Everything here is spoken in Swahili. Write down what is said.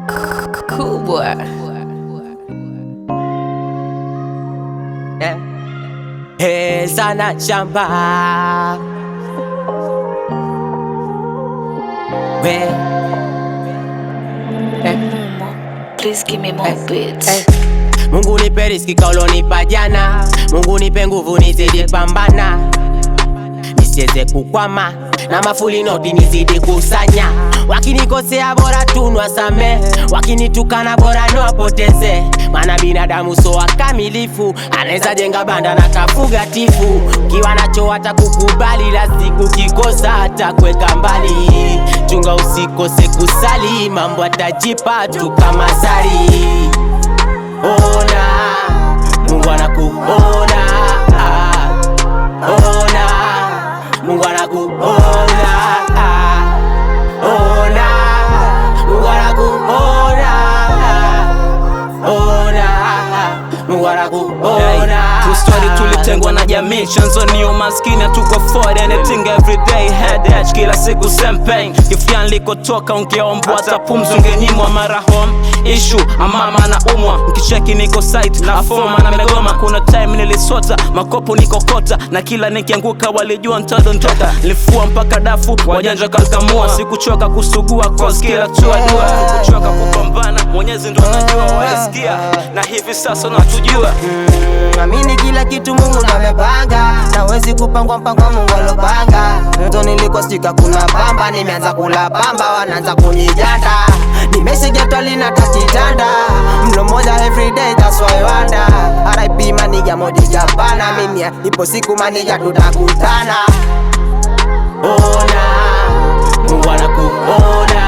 kubwa Eh. Heza na shamba we eh. Please give me more beats. Eh. Mungu nipe riziki kaulonipa jana, Mungu nipe nguvu nizidi pambana, nisiweze kukwama na mafuli noti nizidi kusanya. Wakinikosea bora tunwa same, wakinitukana bora niwapoteze, maana binadamu so wakamilifu, anaweza jenga banda na kafuga tifu. Kiwa nacho hata kukubali, la siku kikosa hata kweka mbali. Chunga usikose kusali, mambo atajipa tu kama sari ona Mungu anakuona ah, ona Mungu anakuona ah, ona Mungu anakuona ah, ona Mungu anakuona True story tulitengwa na jamii chanzo ni umaskini hatuko afford anything every day headache kila siku same pain kifia nilikotoka ungeombwa hata pumzi ungenyimwa mara home issue amama na umwa mkicheki niko site na foma na megoma kuna time nilisota makopo nikokota na kila nikianguka walijua ntadondoka nilifua mpaka dafu wajanja kalkamua sikuchoka kusugua cause kila tua dua sikuchoka kupambana mwenyezi ndo anajua waisikia na hivi sasa natujua Mm, amini kila kitu Mungu ndo amepanga, nawezi kupangwa mpango wa Mungu alopanga. Mto nilikosika kuna pamba, nimeanza kula pamba, wanaanza kunijanda. Nimeshagetwa linata kitanda, mlo moja everyday, that's why I wonder. RIP maniga modi Japana, mimi ipo siku maniga tutakutana. Ona Mungu anakuona